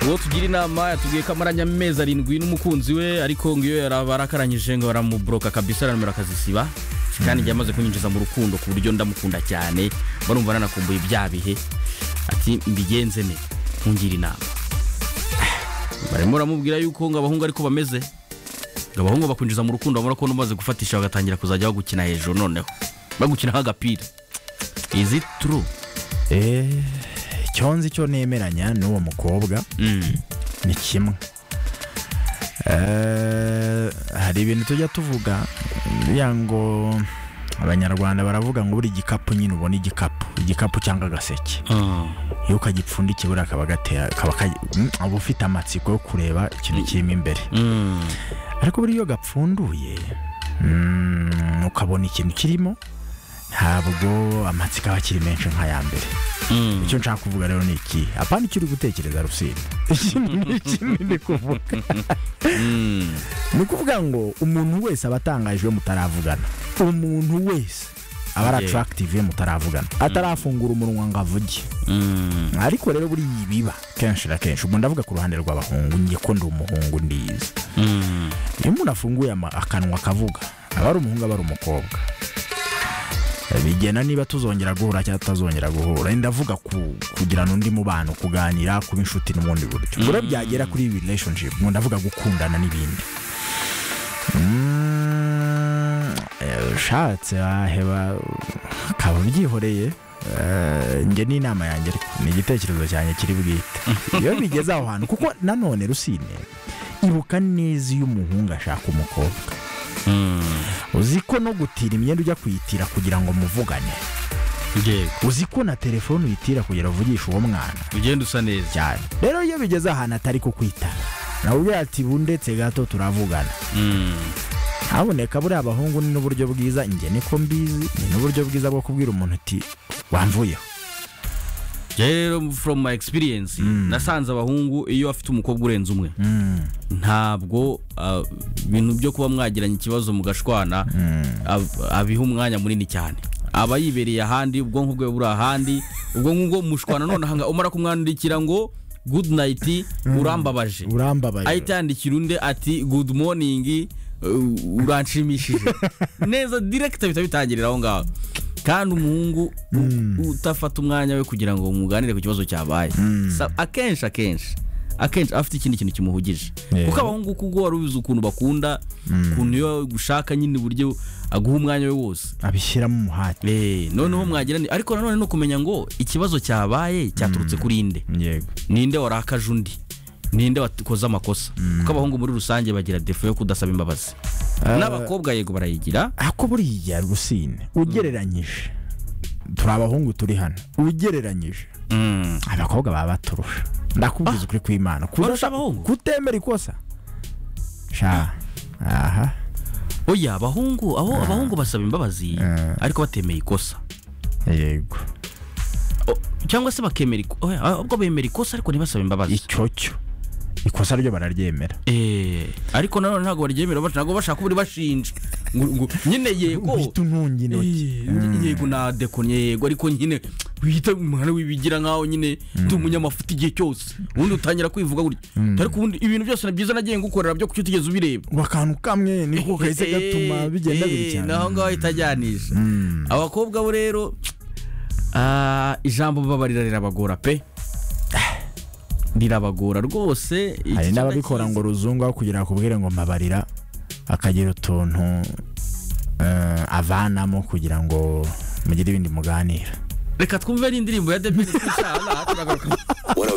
uwo tugira inama yatubwiye ko amaranye amezi arindwi n'umukunzi we ariko ngo iyo yarabakaranyije ngo baramuburoka kabisa aranumero akazisiba kandi njye yamaze kunyinjiza mu rukundo ku buryo ndamukunda cyane barumva nanakumbuye bya bihe ati mbigenze ne nkungira inama barimo baramubwira yuko ngo abahungu ariko bameze ngo abahungu bakwinjiza mu rukundo bamara kubona umaze gufatisha bagatangira kuzajya bagukina hejuru noneho bagukinaho agapira izi turu icyo nzi cyo nemeranya n'uwo mukobwa ni kimwe Eh, hari ibintu tujya tuvuga buriya ngo abanyarwanda baravuga ngo buri gikapu nyine ubona igikapu igikapu cyangwa agaseke iyo ukagipfundikiye buriya kaba gatera kaba kayi- Mm, uba ufite amatsiko yo kureba ikintu kirimo imbere ariko buriya iyo gapfunduye mm, ukabona ikintu kirimo ntabwo amatsiko aba akiri menshi nk'aya mbere icyo nshaka kuvuga rero ni iki apana icyo uri gutekereza rusine ikindi kuvuga ni ukuvuga ngo umuntu wese aba atangajwe mutaravugana umuntu wese aba ari Yeah. atarakitive mutaravugana atarafungura umunwa ngo avuge ariko rero buriya ibiba kenshi na kenshi ubu ndavuga ku ruhande rw'abahungu njye ko ndi umuhungu ndizi iyo umuntu afunguye ama- akanwa akavuga aba ari umuhungu aba ari umukobwa bigena niba tuzongera guhura cyangwa tutazongera guhura ndavuga ku, kugirana undi mubano kuganira kuba inshuti n'ubundi buryo ubwo rero byagera kuri relationship ngo ndavuga gukundana n'ibindi Mm, eh, ushatse waheba ukaba ubyihoreye eh, njye ni inama yanjye ariko ni igitekerezo cyanjye kiri bwite iyo bigeze aho hantu kuko nanone rusine ibuka neza iyo umuhungu ashaka umukobwa uzi ko no gutira imyenda ujya kuyitira kugira ngo muvugane yego uzi ko na telefone uyitira kugira uvugishe uwo mwana ugenda usa neza cyane rero iyo bigeze ahantu atari kukwitaba nawe ati bundetse gato turavugana haboneka buriya abahungu ni n'uburyo bwiza njye niko mbizi ni n'uburyo bwiza bwo kubwira umuntu uti wamvuyeho rero from my experience nasanze abahungu iyo bafite umukobwa urenze umwe ntabwo ah, ibintu byo kuba mwagiranye ikibazo mugashwana ab- abiha umwanya munini cyane aba yibereye ahandi ubwonko bwe buri ahandi ubwo ngubwo mushwana noneho nga- umara kumwandikira ngo good night urambabaje urambabaye ahita yandikira undi ati good morning uh, uranshimishije neza direct ahita bitangirira aho ngaho kandi umuhungu u- udafata umwanya we kugira ngo muganire ku kibazo cyabaye Sa- akenshi akenshi akenshi afite ikindi kintu kimuhugije Yeah. kuko abahungu kuko wari ubizi ukuntu bakunda ukuntu iyo gushaka nyine uburyo aguha umwanya we wose abishyiramo umuhate Eh, noneho mwagirana ariko nanone no kumenya ngo ikibazo cyabaye cyaturutse kuri nde yego ninde warakaje undi ninde wakoze amakosa kuko abahungu muri rusange bagira defo yo kudasaba imbabazi n'abakobwa yego barayigira ako buriya rusine ugereranyije turi abahungu turi hano ugereranyije abakobwa baba baturusha ndakubwiza ukuri kw'imana barusha abahungu? kutemera ikosa sha aha oya abahungu aho abahungu basaba imbabazi ariko batemeye ikosa yego O- cyangwa se bakemera iko- oya, ahubwo bemera ikosa ariko ntibasaba imbabazi icyo cyo ikosa ryo bararyemera Eh, ariko nanone ntabwo baryemera baca- ntabwo bashaka kuba bashinja Ngo- ngo nyine yego uhita untunga intoki Eh, yego nadekonye yego ariko nyine wihita umwana wibigira nkaho nyine ndi umunyamafuti igihe cyose ubundi utangira kwivuga gutya ariko ubundi ibintu byose ni byiza nagiye ngukorera byo kuki utigeze ubireba ngo akantu kamwe niko kahise gatuma bigenda biri cyane naho ngaho itajyanisha abakobwa bo rero ah, ijambo babarira rirabagora pe rirabagora rwose iki hari cyana n'ababikora cyiza. ngo ruzungu aho kugira akubwire ngo mabarira akagira utuntu eh, avanamo kugira ngo mugire ibindi muganira reka twumve n'indirimbo ya debeni twishana turagaruka